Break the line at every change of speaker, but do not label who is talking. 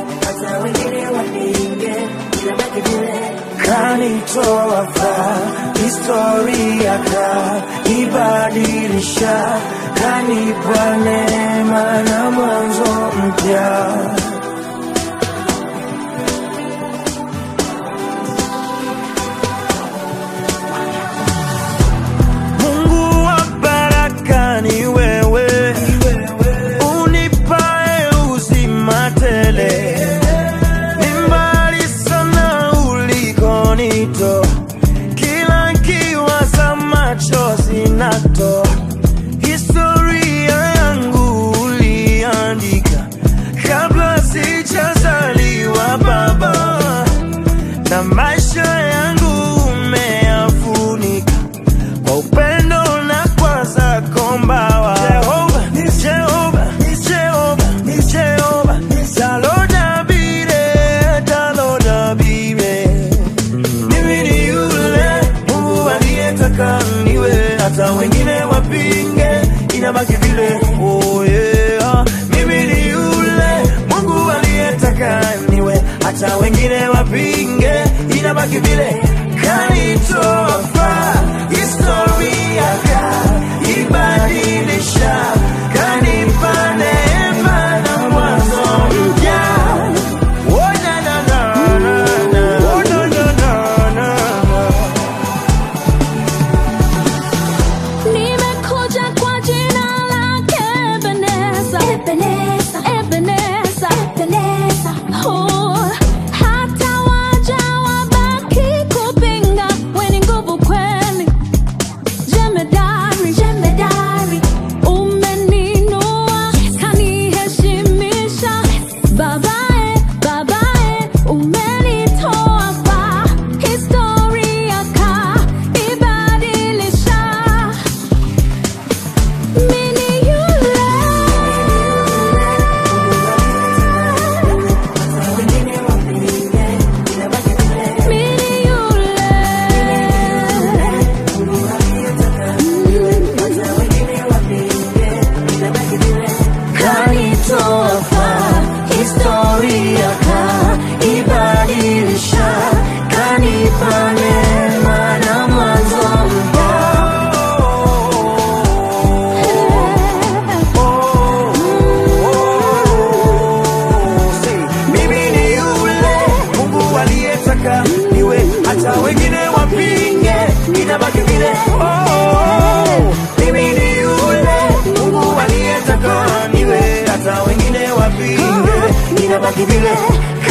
hata wengine wapinge, inabaki vile.
kanitoa fa historia kaibadilisha kanipa neema na mwanzo mpya Mungu wa baraka ni wewe, unipae uzima tele. Ni mbali sana ulikonitoa, kila kiwaza machozi natoa. Historia yangu uliandika kabla sijazaliwa Baba, na maisha yangu umeyafunika kwa upendo na kwa zako mbawa. Jehova, ni Jehova, ni Jehova, ni Jehova, talodabire, talodabire. Mimi ni yule Mungu aliyetaka niwe, hata wengine wapinge, inabaki vile. Oh yeah. Mimi ni yule Mungu aliyetaka niwe, hata wengine wapinge, inabaki vile. Kanitoa faa, historia kaibadilisha, kanipa neema na mwanzo mpya. Oh, na, na, na, na, na. Oh, na, na, na, na, na.
Nimekuja kwa jina lake Ebeneza. Ebeneza. Oh, hata waja wabaki kupinga, we ni nguvu kweli. Jemedari. Umeninua, kaniheshimisha. Babae, babae, umenitoa faa. Historia kaibadilisha. Mini yule Mini yule
kanitoa faa, historia kaibadilisha, kanipa neema na mwanzo mpya. Mimi ni yule Mungu aliyetaka niwe, hata wengine wapinge, inabaki vile. Oh, mimi ni yule Mungu aliyetaka niwe, hata wengine wapinge, inabaki vile.